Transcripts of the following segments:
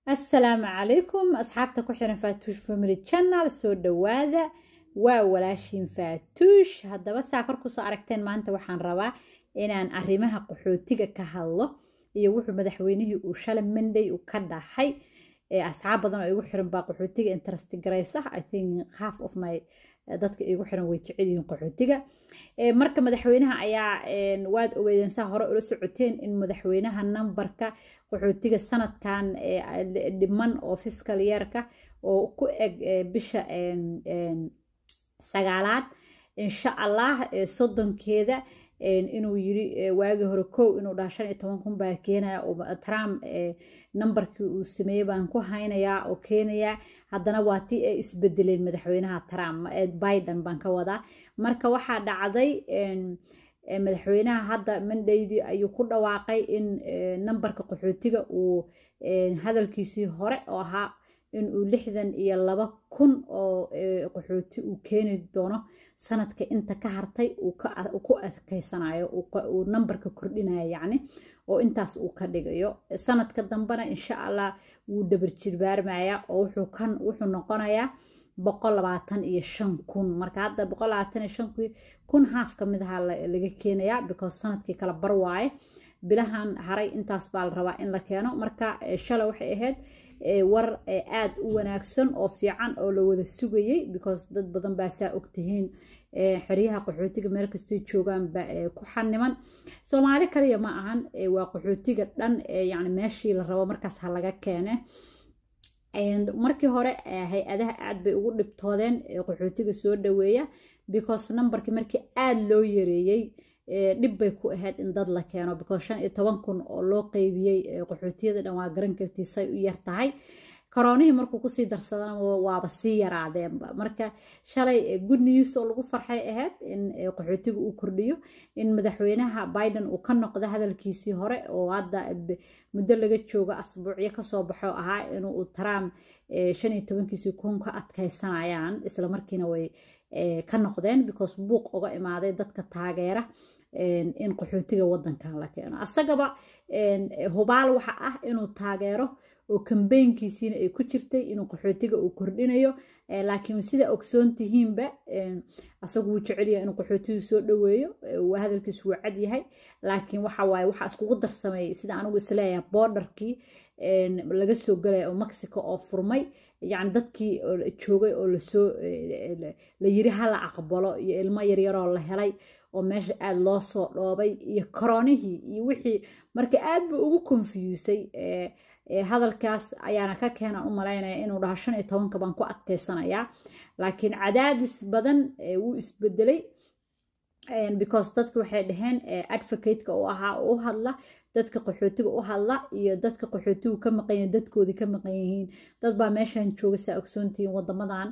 assalaamu calaykum asxaabta ku xiran faatuush family channel soo dhawaada waa walaashiin faatuush haddaba saa kor kusoo aragteen maanta waxaan rabaa inaan arrimaha qaxootiga ka hadlo iyo wuxuu madaxweynihii uu shalay monday uu ka dhaxay asxaab badan oo igu xiran baa qaxootiga interest garaysa i think half of my dadka igu xiran way jecel yihiin qaxootiga marka madaxweynaha ayaa waad ogeydeen saa hore ula socoteen in madaxweynaha nambarka qaxootiga sanadkan dhiman oo fiskal yeerka oo ku eg bisha sagaalaad insha allah soddonkeeda inuu yiri waagii hore kow inuu dhaha shan iyo toban kun baa keenaya oo trump nambarkii uu sameeyey baan ku haynayaa oo keenayaa haddana waa tii ay isbedeleen madaxweynaha trump biden baan ka wadaa marka waxaa dhacday madaxweynaha hadda mandaydii ayuu ku dhawaaqay in nambarka qaxootiga uu hadalkiisii hore oo ahaa inuu lixdan iyo laba kun oo qaxooti uu keeni doono sanadka inta ka hartay uu ku adkeysanayo uu nambarka kordhinayo yacni oo intaas uu ka dhigayo sanadka dambena insha allah wuu dhabarjirbaarmaya oo wuxuu kan wuxuu noqonayaa boqol labaatan iyo shan kun marka hadda boqol labaatan iyo shan kun haaf ka mid ahaa laga keenayaa because sanadkii kala bar waaye bilahan haray intaas baa la rabaa in la keeno marka shalay waxay ahayd war aada u wanaagsan oo fiican oo la wada sugayey because dad badan baa saa ogtihiin xeryaha qaxootiga meel kastay joogaan ba ku xaniman soomaali kaliya ma ahan waa qaxootiga dhan yani meeshii la rabo markaas ha laga keene markii hore hay-adaha aad bay ugu dhibtoodeen qaxootiga soo dhaweeya because nambarkii markii aada loo yareeyey dhib bay ku ahayd in dad la keeno because shan iyo toban kun oo loo qeybiyey qaxootiyada dhan waa garan kartii say u yar tahay koroonihii markuu kusii darsadana waaba sii yaraadeenba marka shalay good news oo lagu farxay ahayd in qaxootiga uu kordhiyo in madaxweynaha biden uu ka noqdo hadalkiisii hore oo hadda muddo laga joogo asbuucyo kasoo baxo ahaa inuu trump shan iyo tobankiisii kun ka adkaysanayaan islamarkiina way ka noqdeen because buuq uga imaaday dadka taageera in qaxootiga wadankan la keeno asagaba hubaal waxa ah inuu taageero oo kambeynkiisiina ay ku jirtay inuu qaxootiga uu kordhinayo laakiin sida ogsoon tihiinba asagu wuu jecelyahay inuu qaxootigu soo dhaweeyo hadalkiisu wuu cad yahay laakiin waxa waaye waxaa iskugu darsamay sida anigu isleeyahay borderkii laga soo galaya oo mexico oo furmay yani dadkii joogay oo lasoo la yiri hala aqbalo iyo ilmo yaryaroo la helay oo meesha aada loo soo dhoobay iyo koronihii iyo wixii marka aad buu ugu konfiyuusay hadalkaas ayaana ka keenan u malaynaya inuu dhaho shan iyo tobanka baan ku adkeysanayaa laakiin cadaadis badan wuu isbedelay because dadka waxay dhaheen advocateka u ahaa oo u hadla dadka qaxootiga u hadla iyo dadka qaxootigu ka maqan yihiin dadkoodii ka maqan yihiin dad baa meeshan jooga saa ogsoontihiin wadamadan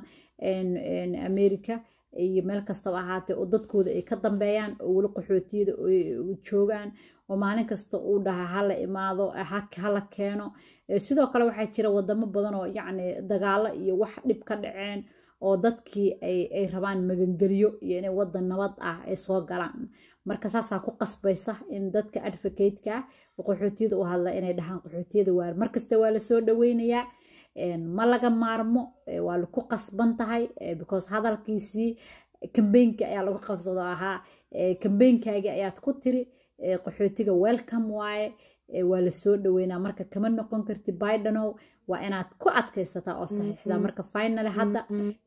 america iyo meel kastaba ahaatee oo dadkooda ay ka dambeeyaan oo weli qaxootiyada joogaan oo maalin kasta uu dhaha hala imaado hala keeno sidoo kale waxaa jira wadamo badan oo yacni dagaalo iyo wax dhib ka dhaceen oo dadkii ay rabaan magangeliyo iyo inay wadan nabad ah ay soo galaan marka saasaa ku qasbaysa in dadka advocateka qaxootiyada u hadla inay dhahaan qaxootiyada waar markasta waa lasoo dhaweynayaa ma laga maarmo waa laku qasban tahay because hadalkiisii kambeynka ayaa lagu qabsado ahaa kambeynkaagii ayaad ku tiri qaxootiga welcome waaye waa lasoo dhaweynaa marka kama noqon karti bidenow waa inaad ku adkaysataa oo saxiixda marka final hadda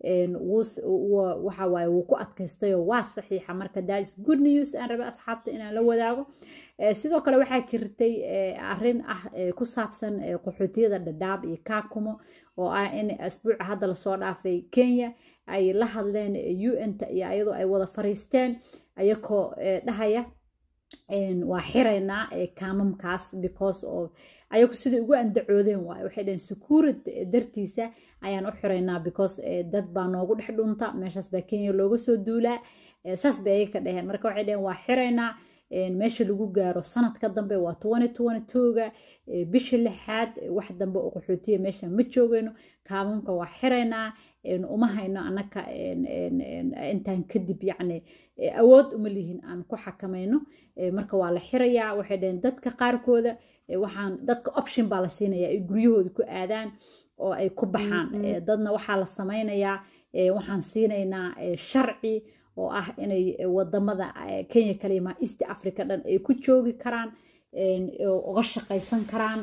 waxa waaye wuu ku adkaystayoo waa saxiixa marka that is good news aan rabe asxaabta inaan la wadaago sidoo kale waxaa jirtay arrin ah ku saabsan qaxootiyada dhadhaab iyo kaakumo oo ah in asbuuca hadda lasoo dhaafay kenya ay la hadleen un-ta iyo ayadoo ay wada fariisteen ayakoo dhahaya waa xiraynaa kaamamkaas because of ayagu siday ugu andacoodeen waaye waxay dhaheen security dartiisa ayaan u xiraynaa because dad baa noogu dhex dhunta meeshaas baa kenya looga soo duulaa saas bay ayaga ka dhaheen marka waxay dhaheen waa xiraynaa meesha lagu gaaro sanadka dambe waa twenty twenty twoga bisha lixaad wax dambe oo qaxootiya meesha ma joogayno kaamamka waa xiraynaa uma hayno annaka intaan kadib yacni awood uma lihin aan ku xakamayno marka waa la xirayaa waxay dhaheen dadka qaarkooda waxaan dadka option baa la siinayaa ay guryahooda ku aadaan oo ay ku baxaan dadna waxaa la samaynayaa waxaan siinaynaa sharci oo ah inay wadamada kenya kalima east africa dhan ay ku joogi karaan uga shaqaysan karaan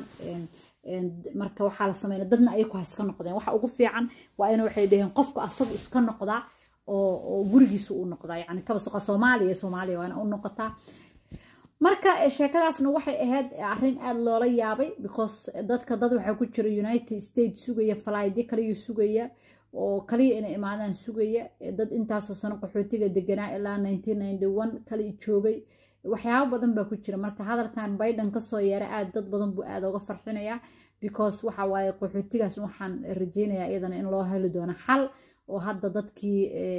marka waxaa la sameynaya dadna ayaku ha iska noqdeen waxa ugu fiican waa in waxay dhaheen qofku asagu iska noqdaa oo gurigiisa u noqdaa yani kabasoqa soomaaliya soomaaliya waana u noqotaa marka sheekadaasna waxay ahayd arrin aada loola yaabay because dadka dad waxaa ku jira united states sugaya falaydyo kaliya sugaya oo kaliya inay imaadaan sugaya dad intaasoo sano qaxootiga deganaa ilaa nineteen ninety one kaliya joogay waxyaabo badan baa ku jira marka hadalkan biden kasoo yeera aad dad badan buu aada uga farxinayaa because waxa waaye qaxootigaas waxaan rajeynayaa iyadana in loo heli doono xal oo hadda dadkii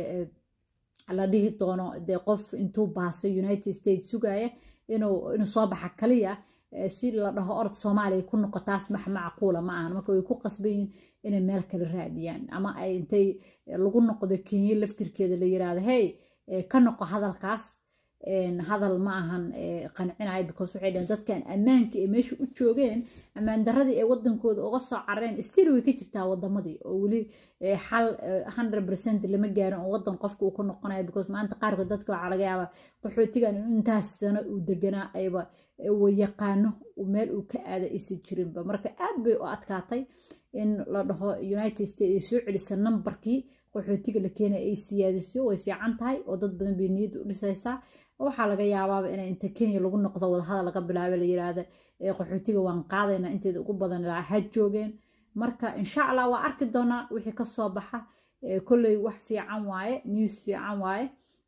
la dhihi doono dee qof intuu baasay united states sugaya inuu inuu soo baxa kaliya si la dhaho orod soomaaliya ku noqo taas max macquula ma ahan marka way ku qasbayiin inay meel kale raadiyaan ama ay intay lagu noqdo kenya laftirkeeda la yiraahdo hey ka noqo hadalkaas hadal ma ahan qancinayo because waxay dhaheen dadkan ammaanka ee meesha u joogeen ammaan daradii ee wadankooda uga soo carareen still way ka jirtaa wadamadii oo weli xal hundred percent lama gaarin oo wadan qofka uu ku noqonayo because maanta qaarkood dadka waxaa laga yaabaa qaxootigan in intaas sano uu deganaa ayba yaqaano meel uu ka aada aysan jirinba marka aad bay u adkaatay in la dhaho united states ay soo celisa nambarkii qaxootiga la keenay ay siyaadiso way fiican tahay oo dad badan bay niyadda u dhisaysaa waxaa laga yaabaaba in inta kenya lagu noqdo wadahadal laga bilaabay la yiraahda qaxootiga waan qaadaynaa inteeda ugu badan ilaa ha joogeen marka insha allah waa arki doonaa wixii kasoo baxa kolley wax fiican waaye news fiican waaye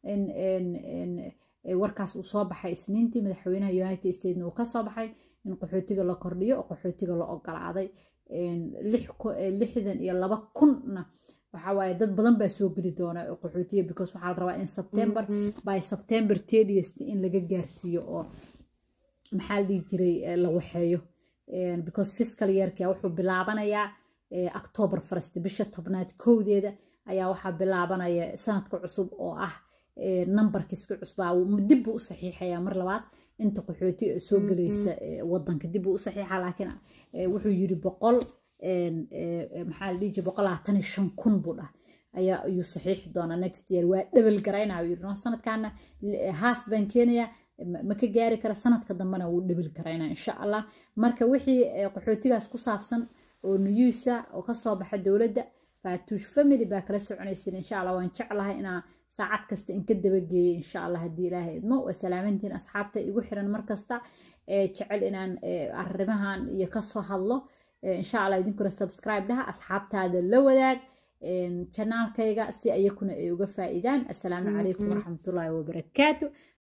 warkaas uu soo baxay isniintii madaxweynaha united statesna uu kasoo baxay in qaxootiga la kordhiyo oo qaxootiga la ogolaaday lixdan iyo laba kunna waxaa waaye dad badan baa soo geli doona qaxootiga because waxaa la rabaa in september by september tediest in laga gaarsiiyo oo maxaa la dhihi jiray la waxeeyo because fiscal yearka wuxuu bilaabanayaa october first bisha tobnaad kowdeeda ayaa waxaa bilaabanaya sanadka cusub oo ah numberkiiska cusbaa dib buu u saxiixayaa mar labaad inta qaxooti soo gelaysa wadanka dib buu u saxiixa laakiin wuxuu yiri boqol maxaa la dhihi jiray boqol labaatan iyo shan kun buu dhah ayaa ayuu saxiixi doonaa next year waa dhebel garaynaa yiri no sanadkaana half baan keenayaa ma ka gaari kara sanadka dambena wuu dhebel garaynaa insha allah marka wixii qaxootigaas ku saabsan oo nuyuusa oo kasoo baxa dowladda faatuush family baa kala soconaysin insha allah waan jeclahay inaa saacad kasta in ka dabageeyay insha allah haddii ilaahay idmo waa salaamantiin asxaabta igu xiran markasta jecel inaan arrimahan iyo kasoo hadlo insha allah idinkuna subscribe dhaha asxaabtaada la wadaag janaalkayga si ayakuna ay uga faa'iidaan assalaamu calaykum waraxmatullaahi wabarakaatu